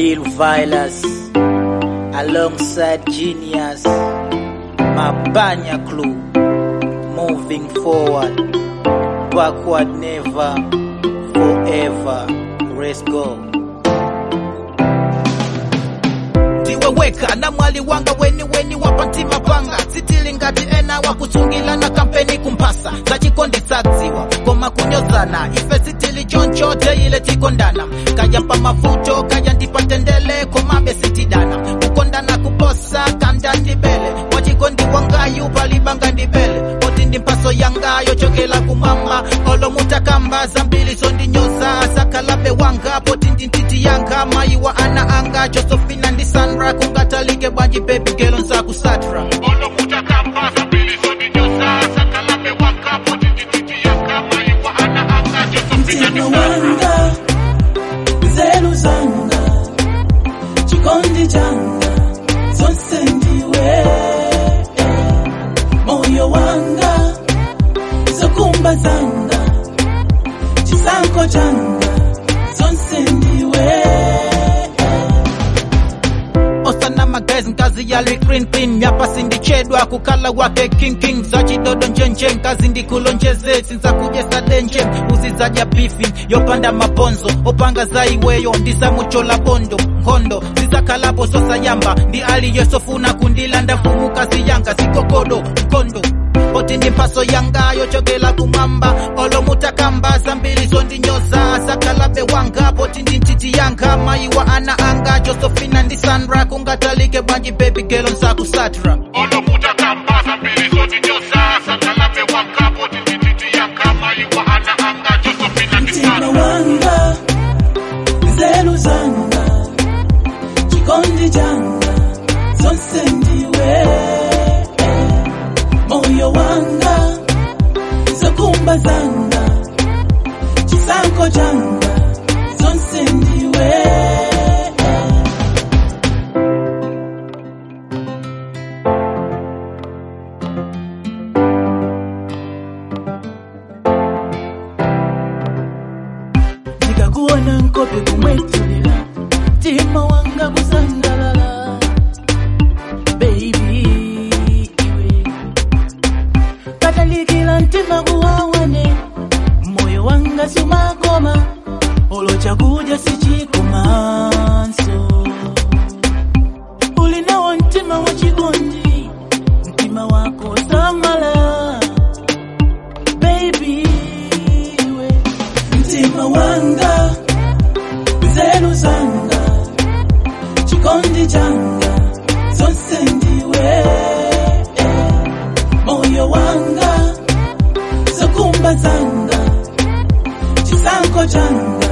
Lil Vilas alongside Genius, Mabanya Clue, moving forward, backward never, forever. Let's go. ndiweweka na mwali wanga weni weni wapantima panga sitili ngati ena wakusungila na kampeni kumpasa zachikonde sadziwa koma kunyozana ife sitili chonchote ile tikondana kayampa mavuto kaya ndipatendele komabe sitidana kukondana kuposa kanda ndibele wachikondi wangayu palibanga ndibele poti ndi mpaso yangayo chokela kumama olomutakamba zambili sondinyoza sakalabe wanga poti ndi ntiti yanga mayiwa ana anga josefina ndi sandra kungatalike bwanji baby gelo nsakusatra mtima wanga nzeru zanga chikondi changa zonse ndiwe moyo wanga zokumba zanga chisankho changa zonse ndiwe osana magazi nkazi yali clean clean myapa sindichedwa kukala wake king king zachidodo njenje nkazi ndikulonjeze sinza kujesa denje uzizaja bifi yopanda maponzo opanga zaiweyo ndizamuchola bondo nkhondo zizakalapo sosayamba ndi aliyesofuna kundilanda mfumu kazi yanga zikokodo mkondo oti ndi mphaso yangayo chokela kumwamba olomutakamba zambiri zondinyoza sakalabe wanga poti ndi ntiti yanga mayiwa ana anga josefina ndi sandra kungatalike bwanji baby gelo nsakusatra mtima wanga nzeru zanga chikondi changa zonse ndiwe moyo wanga zokumba zanga chisankho changa zonse ndiwe ndikakuona nkope kumwetulila mtima wanga kusangalala baby iwe katalikila mtima kuwawane moyo wanga sumakoma olo chakuja sichikomanso ulinawo mtima wa chikondi mtima wako samala baby iwe mtima wanga nzeru zanga chikondi changa zonse ndiwe moyo wanga zokumba zanga chisankho changa